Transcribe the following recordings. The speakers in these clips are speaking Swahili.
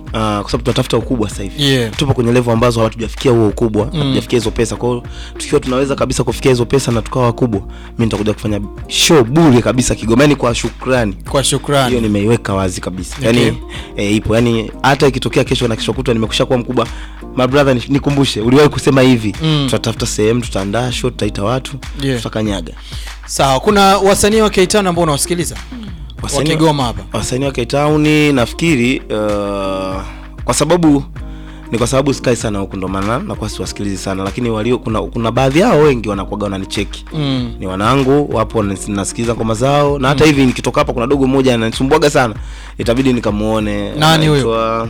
kwa sababu tunatafuta ukubwa sasa hivi Yeah. tupo kwenye level ambazo hatujafikia huo ukubwa hatujafikia hizo pesa kwa hiyo tukiwa tunaweza kabisa kufikia hizo pesa na tukawa wakubwa mi nitakuja kufanya show bure kabisa Kigoma yani kwa shukrani kwa hiyo shukrani nimeiweka wazi kabisa Okay. yani e, ipo yani hata ikitokea kesho na kesho kutwa nimekusha kuwa mkubwa my brother ni- nikumbushe uliwahi kusema hivi Mm. tutatafuta sehemu tutaandaa show tutaita watu Yeah. tutakanyaga sawa kuna wasanii wa K-Town ambao unawasikiliza wa Wasanii- Kigoma hapa wasanii wa K-Town nafikiri uh, kwa sababu ni kwa sababu sky sana huku ndo maana nakuwa siwasikilizi sana lakini walio kuna, kuna baadhi yao wengi wanakuaga wananicheki mm. ni wanangu wapo nas- nasikiliza ngoma zao na hata hivi nikitoka hapa kuna dogo mmoja ananisumbuaga sana itabidi nikamuone Nani huyo? Anaitwa-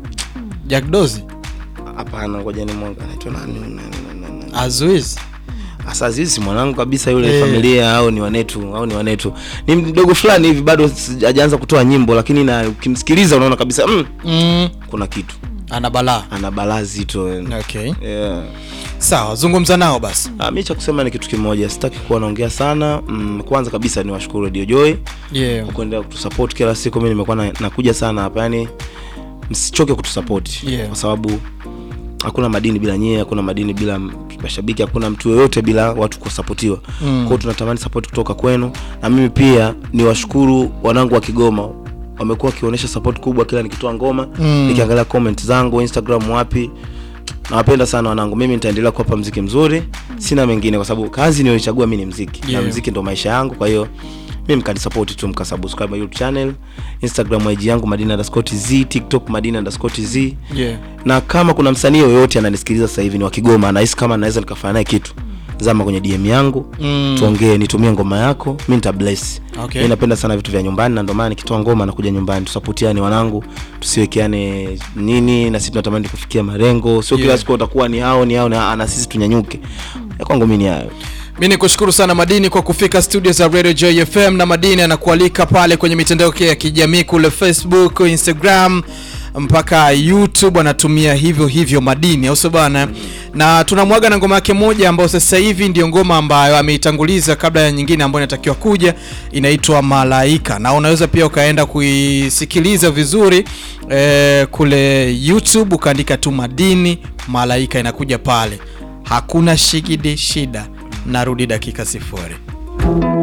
Jack Dozi hapana ngoja ni mwanga anaitwa nani nani, nani, nani. Azuiz Asa Azizi si mwanangu kabisa yule Eh. familia au ni wanetu au ni wanetu ni mdogo fulani hivi bado si- hajaanza kutoa nyimbo lakini na ukimsikiliza unaona kabisa mm, mm. kuna kitu ana balaa ana balaa zito yani. okay yeah. sawa zungumza nao basi Ah, mi cha kusema ni kitu kimoja sitaki kuwa naongea sana mm, kwanza kabisa ni washukuru Radio Joy yeah. kwa kuendelea kutusupport kila siku mi nimekuwa na, nakuja sana hapa yani msichoke kutusupport Yeah. kwa sababu hakuna madini bila nyie hakuna madini bila m- mashabiki hakuna mtu yoyote bila watu kusapotiwa Mm. kwao tunatamani support kutoka kwenu na mimi pia ni washukuru wanangu wa kigoma wamekuwa wakionyesha support kubwa kila nikitoa ngoma Mm. nikiangalia comment zangu instagram wapi nawapenda sana wanangu mimi nitaendelea kuwapa mziki mzuri sina mengine kwa sababu kazi niliyochagua mi ni mziki Yeah. na mziki ndo maisha yangu kwa hiyo mi mkanisapoti tu mkasubscribe youtube channel instagram ig yangu madina underscore tz tiktok madina underscore tz yeah. na kama kuna msanii yoyote ananisikiliza sasa hivi ni wa kigoma anahisi kama naweza nikafanya naye kitu zama kwenye dm yangu Mm. tuongee nitumie ngoma yako mi nita bless Okay. mi napenda sana vitu vya nyumbani na ndio maana nikitoa ngoma nakuja nyumbani tusapotiane wanangu tusiwekeane nini na sisi tunatamani kufikia malengo sio Yeah. kila siku utakuwa ni hao ni hao na, na sisi tunyanyuke ya kwangu mi ni hayo mi ni kushukuru sana madini kwa kufika studio za radio joy fm na madini anakualika pale kwenye mitandao yake ya kijamii kule facebook instagram mpaka youtube anatumia hivyo hivyo madini au sio bana na tunamwaga na ngoma yake moja ambayo sasa hivi ndio ngoma ambayo ameitanguliza kabla ya nyingine ambayo inatakiwa kuja inaitwa malaika na unaweza pia ukaenda kuisikiliza vizuri eh, kule youtube ukaandika tu madini malaika inakuja pale hakuna shigidi shida narudi dakika sifuri